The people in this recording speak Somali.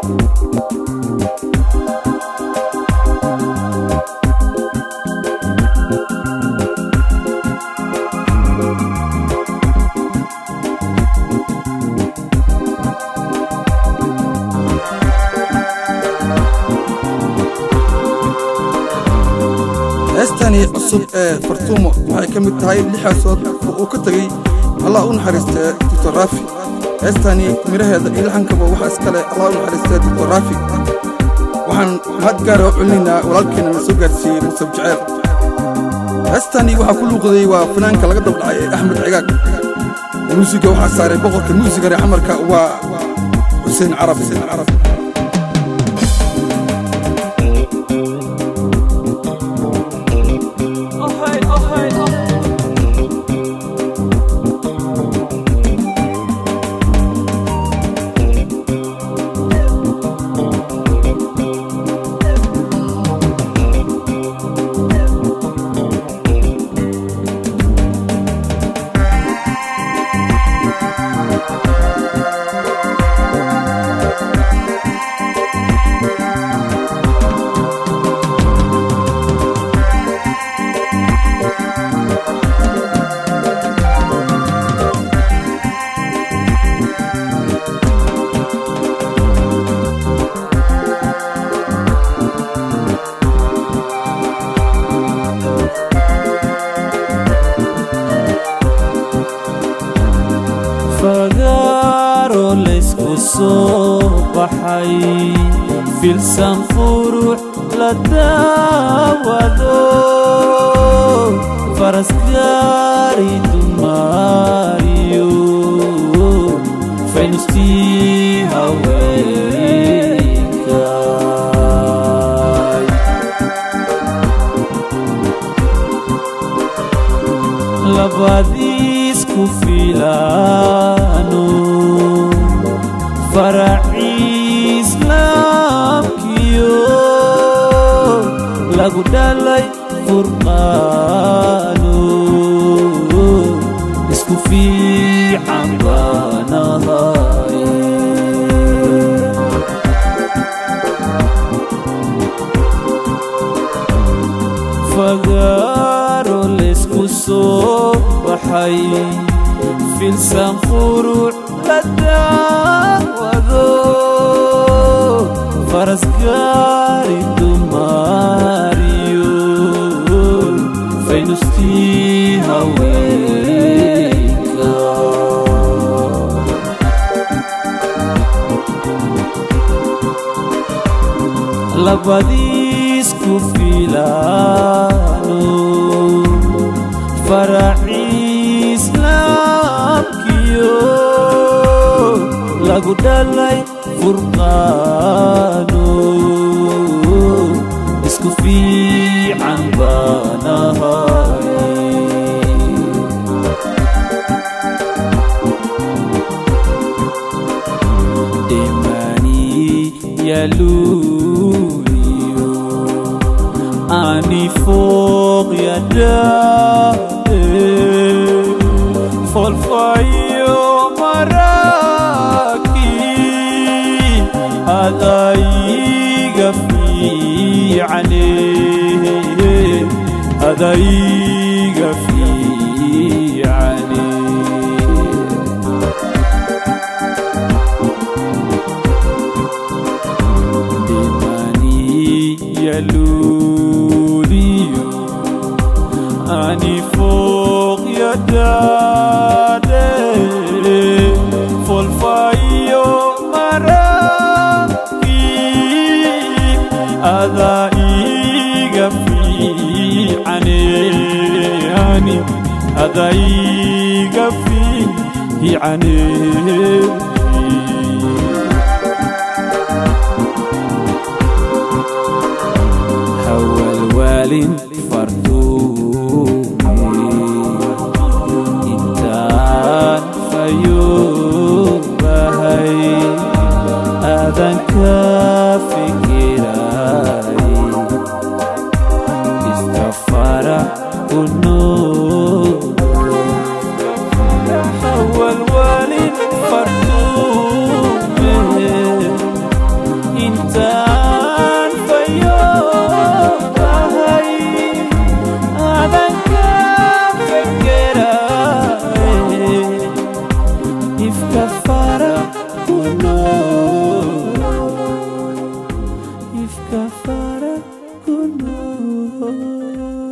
heestani cusub ee fartuumo waxay ka mid tahay lixaasood oo uu ka tegey allah u naxariistee doctor raafi heestani midhaheeda iyo laxankaba waxaa iskale allah u naxariistee doctor raafi waxaan mahad gaara u celinaynaa walaalkeenna na soo gaarsiiyey musab jaceyl heestani waxaa ku luuqday waa fanaanka laga dabdhacay ee axmed cigaag muusiga waxaa saaray boqorka muusiga reer xamarka waa xuseen carab xuseen carab fagaaro laysku soo baxay filsan qurux la daawado farasgaari dumaariyo faynustii haweenkay labadiisku filaano faraci islaamkiyo lagu dhalay furqaano isku fiican baanahay fagaaro laysku soo baxay filsan quruc la daawado farasgaari dumaariyo faynustii haweenka labadiisku filaano faraci islaamkiyo lagu dhalay furqaano isku fiican baanahay demani yaluliyo ani fooq yadaade folfayo maraki adaiga fiicane adaiga fiicane demani yaluliyo ani fooq yadaade folfayo maraki ada iga fiicane ani ada iga fiicane hawalwaalin farduumi intaan fayuubahay aadan ka fikiray istafara kunuud hawalwaalin farduumi nool ifka fara ku nool